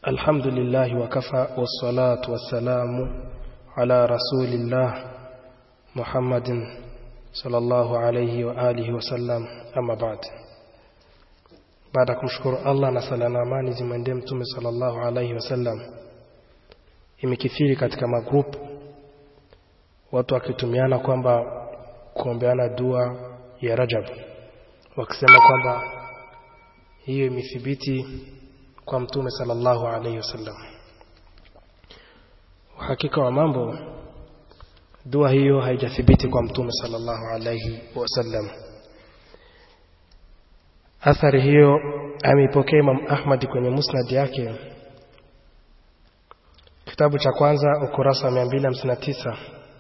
الحمد لله وكفى والصلاة والسلام على رسول الله محمد صلى الله عليه وآله وسلم أما بعد baada ya kumshukuru Allah na sala na amani zimwendee mtume sallallahu alaihi wasallam imekithiri katika magrupu watu wakitumiana kwamba kuombeana dua ya Rajab wakisema kwamba hiyo imethibiti kwa mtume sallallahu alaihi wasallam uhakika wa mambo dua hiyo haijathibiti kwa mtume sallallahu alaihi wasallam athari hiyo ameipokea Imam Ahmad kwenye musnad yake kitabu cha kwanza ukurasa 259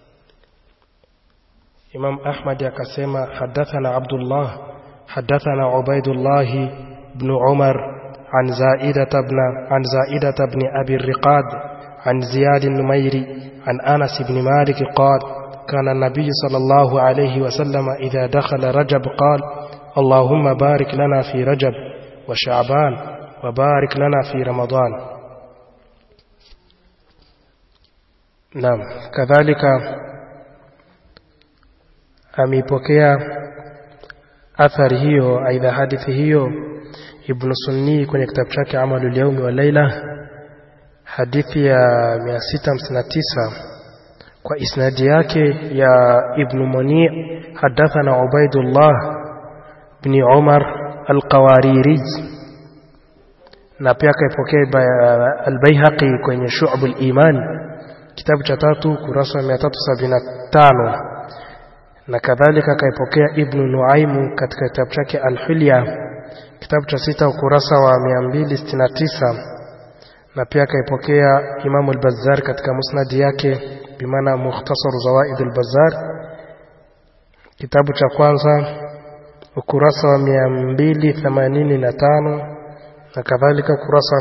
Imam Ahmad akasema hadathana Abdullah hadathana Ubaidullah ibn Umar عن زائدة بن عن زائدة بن أبي الرقاد عن زياد النميري عن أنس بن مالك قال كان النبي صلى الله عليه وسلم إذا دخل رجب قال اللهم بارك لنا في رجب وشعبان وبارك لنا في رمضان نعم كذلك ameipokea athari hiyo aidha hadithi hiyo ibn sunni kwenye kitabu chake amalul yaumi wa laila hadithi ya 659 kwa isnadi yake ya ibn muni hadathana ubaidullah ibn umar alqawariri na pia akaipokea albayhaqi kwenye shu'bul iman kitabu cha tatu kurasa 375 na kadhalika akaipokea Ibn Nuaimu katika kitabu chake Al-Hulya kitabu cha sita ukurasa wa 269 na pia akaipokea Imam al-Bazzar katika musnad yake bimaana Mukhtasar Zawaid al-Bazzar kitabu cha kwanza ukurasa wa 285 na kadhalika ukurasa wa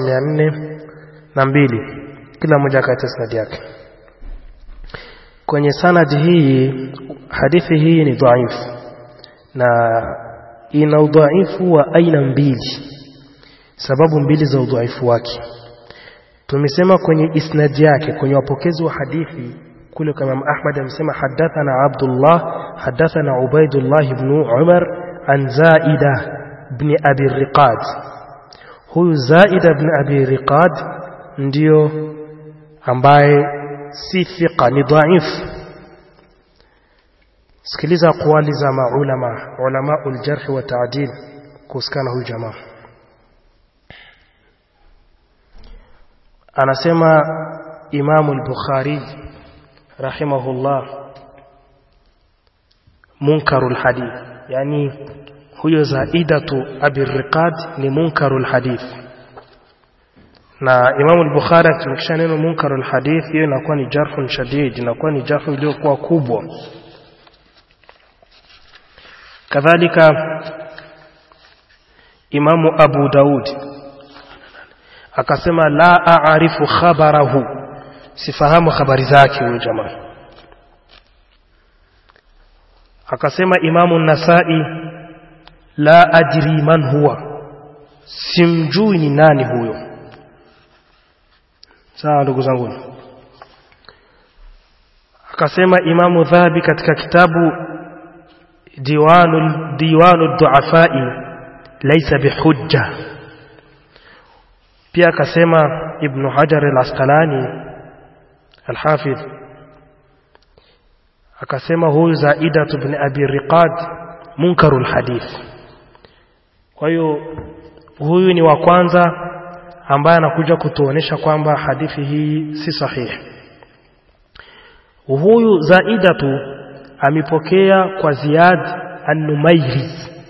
402 kila moja katika sanad yake kwenye sanadi hii hadithi hii ni dhaifu na ina udhaifu wa aina mbili sababu mbili za udhaifu wake tumesema kwenye isnadi yake kwenye wapokezi wa hadithi kule kama Ahmad amesema hadathana Abdullah hadathana Ubaidullah ibn Umar an Zaida ibn Abi Riqad huyu Zaida ibn Abi Riqad ndio ambaye si thiqa ni dhaifu sikiliza aqwali za maulama ulama uljarh wa ta'dil kuhusikana huyu jamaa anasema Imam al-Bukhari rahimahullah munkarul hadith yani huyo zaidatu abi riqad ni munkarul hadith na Imam al-Bukhari akitumikisha neno munkarul hadith hiyo inakuwa ni jarhun shadid inakuwa ni jarhu iliyokuwa kubwa kadhalika Imamu Abu Daud akasema la aarifu khabarahu sifahamu habari zake huyo jamaa akasema Imamu Nasai la ajri man huwa simjui ni nani huyo sawa ndugu zangu akasema Imamu Dhahabi katika kitabu ديوان ديوان الضعفاء ليس بحجة pia akasema ibn hajar al-asqalani al-hafidh akasema huyu zaida ibn abi riqad munkarul hadith kwa hiyo huyu ni wa kwanza ambaye anakuja kutuonesha kwamba hadithi hii si sahihi huyu zaidatu amepokea kwa Ziyad an-Numairi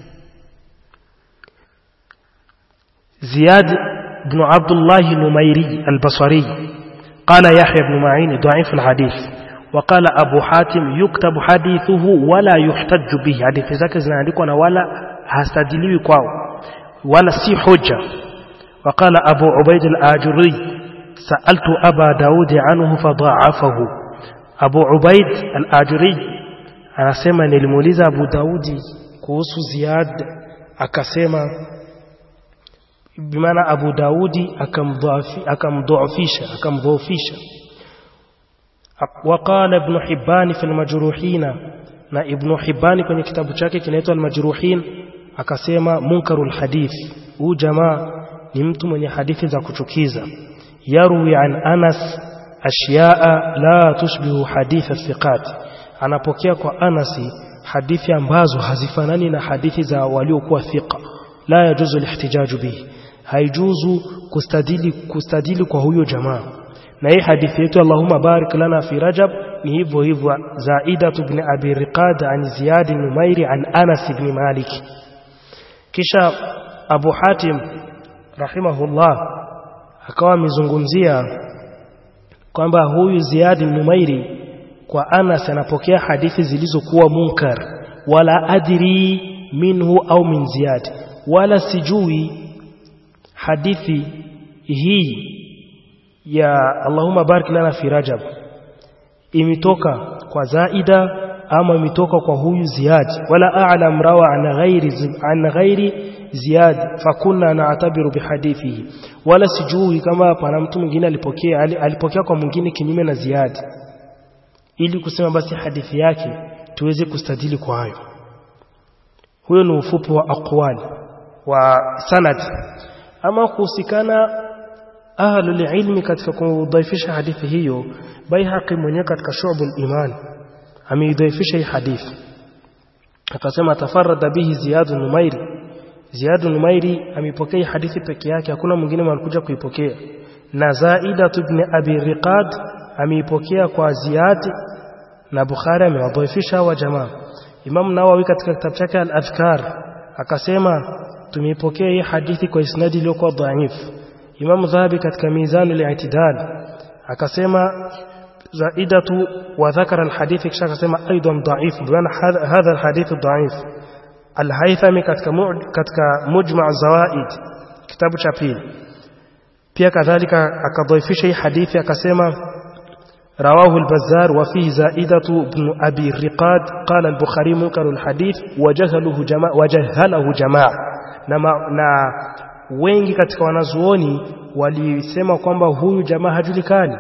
Ziyad ibn Abdullah an-Numairi al-Basri قال يحيى بن معين ضعيف الحديث وقال أبو حاتم يكتب حديثه ولا يحتج به حديث zake zinaandikwa na wala hastadiliwi kwao wala si hoja وقال أبو عبيد الآجري سألت أبا داود عنه فضاعفه أبو عبيد الآجري anasema nilimuuliza Abu Daudi kuhusu Ziyad akasema bimaana Abu Daudi akamdhoofisha akamdhoofisha وقال ابن حبان في المجروحين na Ibn Hibban kwenye kitabu chake kinaitwa Al-Majruhin akasema munkarul hadith huu jamaa ni mtu mwenye hadithi za kuchukiza yarwi an Anas ashyaa la tushbihu hadith athiqat anapokea kwa Anasi hadithi ambazo hazifanani na hadithi za waliokuwa thiqa la yajuzu lihtijaju bihi haijuzu kustadili kustadili kwa huyo jamaa na hii hadithi yetu Allahumma barik lana fi Rajab ni hivyo hivyo Zaida ibn Abi Riqad an Ziyad ibn Numairi an Anas ibn Malik kisha Abu Hatim rahimahullah akawa amezungumzia kwamba huyu Ziyad ibn Numairi kwa Anas anapokea hadithi zilizokuwa munkar wala adri minhu au min Ziyad wala sijui hadithi hii ya Allahumma barik lana fi Rajab imetoka kwa Zaida ama imetoka kwa huyu Ziyad wala a'lam rawa an ghairi an ghairi Ziyad fakunna na'tabiru bihadithihi wala sijui kama pana mtu mwingine alipokea alipokea kwa mwingine kinyume na Ziyad ili kusema basi hadithi yake tuweze kustadili kwa hayo huyo ni ufupi wa aqwali wa sanad ama kuhusikana ahlul ilmi katika kudhaifisha hadithi hiyo Baihaqi mwenyewe katika Shu'bul Iman ameidhaifisha hii hadithi akasema tafarrada bihi Ziyad Numairi Ziyad Numairi amepokea hadithi peke yake hakuna mwingine alikuja kuipokea na Zaida ibn Abi Riqad ameipokea kwa Ziyad na Bukhari amewadhaifisha wa jamaa Imam Nawawi katika kitabu chake Al-Adhkar akasema tumeipokea hii hadithi kwa isnadi iliyokuwa dhaifu Imam Dhahabi katika Mizanul I'tidal akasema zaidatu wa dhakara alhadith kisha akasema aidan dhaif bwana hadha alhadith dhaif alhaythami katika katika mujma' zawaid kitabu cha pili pia kadhalika akadhaifisha hii hadithi akasema رواه البزار وفيه زائدة بن أبي الرقاد قال البخاري منكر الحديث وجهله جماعة وجهله جماعة نما na wengi katika wanazuoni walisema kwamba huyu jamaa hajulikani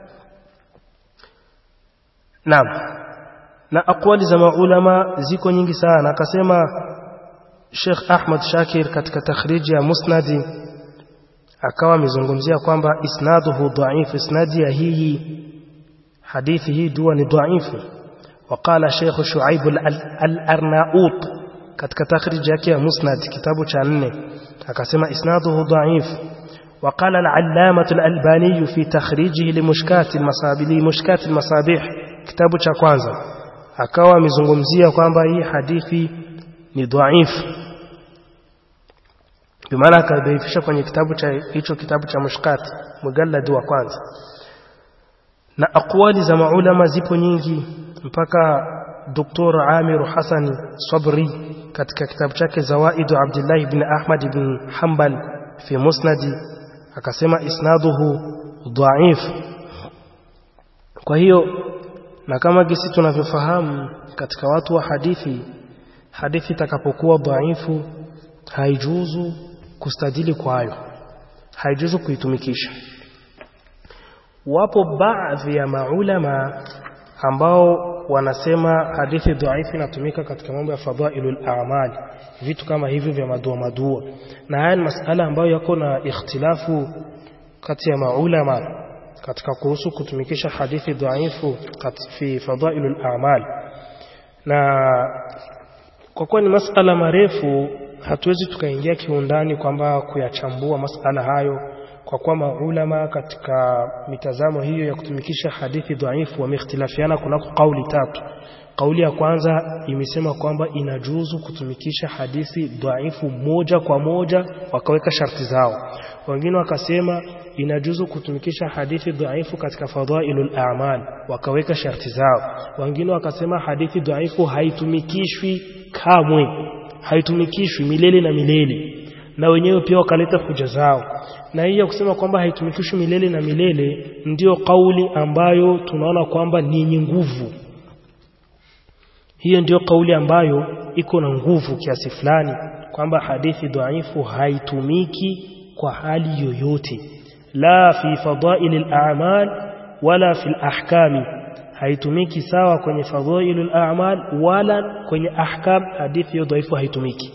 Naam. Na akwali za maulama ziko nyingi sana. Akasema Sheikh Ahmad Shakir katika takhriji ya Musnadi akawa amezungumzia kwamba isnaduhu dhaifu, isnadi ya hii hadithi hii dua ni dhaifu. Waqala Sheikh Shuaib al-Arnaut katika takhriji yake ya Musnad kitabu cha nne akasema isnaduhu dhaifu وقال العلامة الألباني في تخريجه لمشكات المصابيح لمشكات المصابيح kitabu cha kwanza akawa amezungumzia kwamba hii hadithi ni dhaifu bimaana akadhaifisha kwenye kitabu cha hicho kitabu cha mushkat mujallad wa kwanza na aqwali za maulama zipo nyingi mpaka Dr. Amir Hassan Sabri katika kitabu chake Zawaidu Abdullah ibn Ahmad ibn Hanbal fi Musnadi akasema isnaduhu dhaif kwa hiyo na kama gisi tunavyofahamu katika watu wa hadithi hadithi itakapokuwa dhaifu haijuzu kustadili kwayo haijuzu kuitumikisha wapo baadhi ya maulama ambao wanasema hadithi dhaifu inatumika katika mambo ya fadhailul a'mal vitu kama hivyo vya madua madua na haya ni masala ambayo yako na ikhtilafu kati ya maulama katika kuhusu kutumikisha hadithi dhaifu fi fadhailul a'mal na kwa kuwa ni masala marefu hatuwezi tukaingia kiundani kwamba kuyachambua masala hayo kwa kuwa maulama katika mitazamo hiyo ya kutumikisha hadithi dhaifu wameikhtilafiana kunako kauli tatu kauli ya kwanza imesema kwamba inajuzu kutumikisha hadithi dhaifu moja kwa moja wakaweka sharti zao wengine wakasema inajuzu kutumikisha hadithi dhaifu katika fadhailul a'mal wakaweka sharti zao wengine wakasema hadithi dhaifu haitumikishwi kamwe haitumikishwi milele na milele na wenyewe pia wakaleta hoja zao na hii ya kusema kwamba haitumikishwi milele na milele ndiyo kauli ambayo tunaona kwamba ni yenye nguvu hiyo ndiyo kauli ambayo iko na nguvu kiasi fulani kwamba hadithi dhaifu haitumiki kwa hali yoyote la fi fadail al-a'mal wala fi al-ahkam haitumiki sawa kwenye fadail al-a'mal wala kwenye ahkam hadithi hiyo dhaifu haitumiki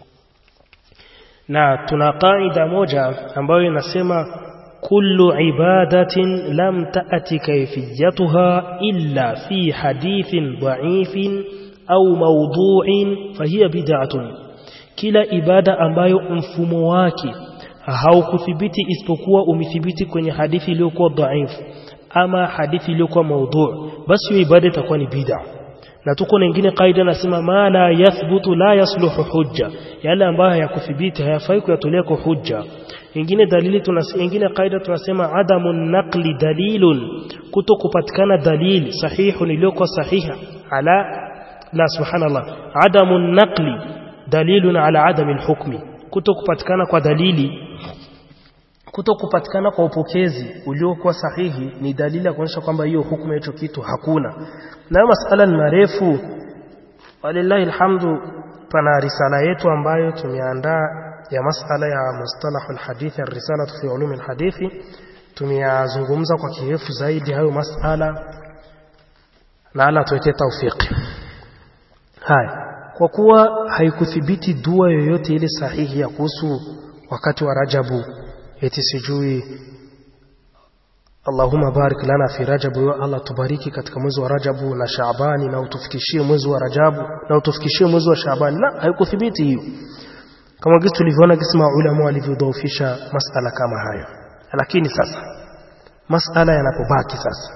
na tuna kaida moja ambayo inasema kullu ibadatin lam ta'ti kayfiyatuha illa fi hadithin dha'ifin au mawdu'in fahiya bid'atun kila ibada ambayo mfumo wake haukuthibiti isipokuwa umethibiti kwenye hadithi iliyokuwa dhaifu ama hadithi iliyokuwa maudhu basi hiyo ibada itakuwa ni bid'a na tuko na nyingine kaida nasema ma la yathbutu la yasluhu hujja yale ambayo hayakuthibiti hayafai kuyatolea kwa hujja ingine dalili tunasema ingine kaida tunasema adamu naqli dalilun kuto kupatikana dalili sahihu iliyokuwa sahiha ala la subhanallah adamu naqli dalilun ala adami alhukmi kuto kupatikana kwa dalili kuto kupatikana kwa upokezi uliokuwa sahihi ni dalili ya kuonyesha kwamba hiyo hukumu hicho kitu hakuna na masala ni marefu walillahi alhamdu pana risala yetu ambayo tumeandaa ya masala ya mustalahu alhadithi ar-risalatu fi ulumi alhadithi tumeyazungumza kwa kirefu zaidi hayo masala na ala tuweke tawfiki haya kwa kuwa haikuthibiti dua yoyote ile sahihi ya kuhusu wakati wa Rajabu eti sijui Allahumma barik lana fi Rajabu ya Allah tubariki katika mwezi wa Rajabu na Shaabani na utufikishie mwezi wa Rajabu na utufikishie mwezi wa Shaabani la haikuthibiti hiyo kama gisi tulivyoona gisi maulama walivyodhoofisha masala kama hayo lakini sasa masala yanapobaki sasa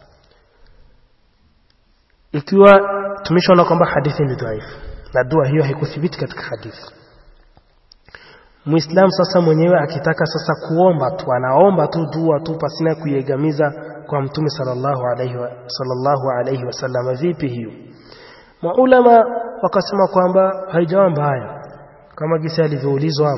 ikiwa tumeshaona kwamba hadithi ni dhaifu na dua hiyo haikuthibiti katika hadithi Muislam sasa mwenyewe akitaka sasa kuomba tu anaomba tu dua tu pasina kuiegamiza kwa Mtume sallallahu alayhi wa sallallahu alayhi wasallam vipi hiyo Maulama wakasema kwamba haijawa mbaya kama gisi alivyoulizwa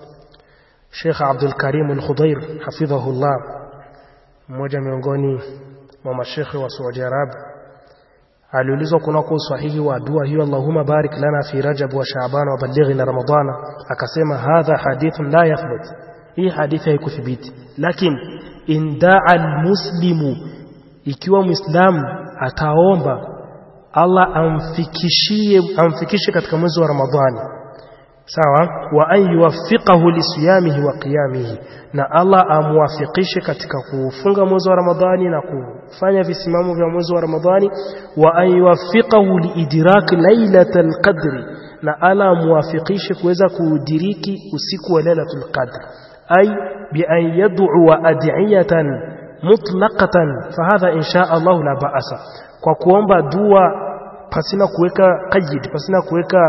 Sheikh Abdul Karim Al-Khudair hafidhahullah mmoja miongoni mwa mashekhe wa Saudi Arabia aliulizwa kunako usahihi wa dua hiyo Allahumma barik lana fi Rajab wa Shaaban wa ballighna Ramadana akasema hadha hadithun la yathbut hii hadithi haikuthibiti lakini indaa almuslimu ikiwa muislamu ataomba Allah amfikishie amfikishe katika mwezi wa Ramadhani sawa wa an yuwaffiqahu lisiyamihi wa qiyamihi na Allah amwafikishe katika kufunga mwezi wa Ramadhani na kufanya visimamo vya mwezi wa Ramadhani wa an yuwaffiqahu liidrak lailatul qadri na Allah amwafikishe kuweza kudiriki usiku wa lailatul qadr ay bi an yad'u ad'iyatan mutlaqatan fahadha insha Allah la ba'asa kwa kuomba dua pasina kuweka qayyid pasina kuweka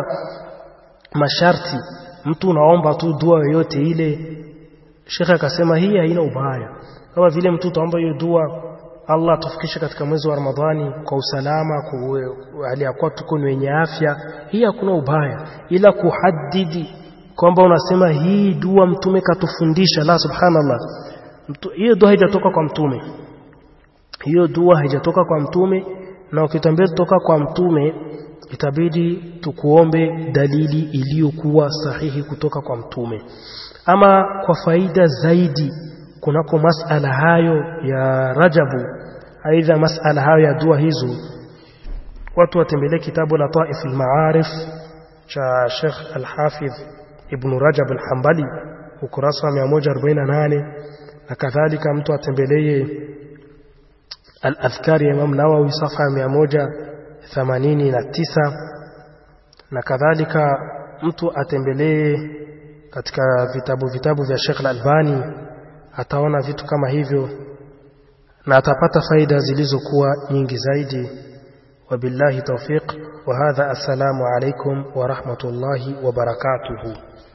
masharti mtu unaomba tu dua yoyote ile Sheikh akasema hii haina ubaya kama vile mtu utaomba hiyo dua Allah tufikishe katika mwezi wa Ramadhani kwa usalama kwa hali ya kuwa tuko wenye afya hii hakuna ubaya ila kuhadidi kwamba unasema hii dua mtume katufundisha la subhanallah hiyo dua haijatoka kwa mtume hiyo dua haijatoka kwa mtume na ukitambia kutoka kwa mtume itabidi tukuombe dalili iliyokuwa sahihi kutoka kwa mtume ama kwa faida zaidi kunako masala hayo ya Rajabu aidha masala hayo ya dua hizo watu watembelee kitabu la Taif al-Ma'arif cha Sheikh Al-Hafidh Ibn Rajab Al-Hanbali ukurasa wa 148 na kadhalika mtu atembelee Al-Adhkar ya Imam Nawawi safa ya 189 na kadhalika mtu atembelee katika vitabu vitabu vya Sheikh Al-Albani ataona vitu kama hivyo na atapata faida zilizokuwa nyingi zaidi wabillahi tawfiq wa hadha assalamu alaikum wa rahmatullahi wa barakatuhu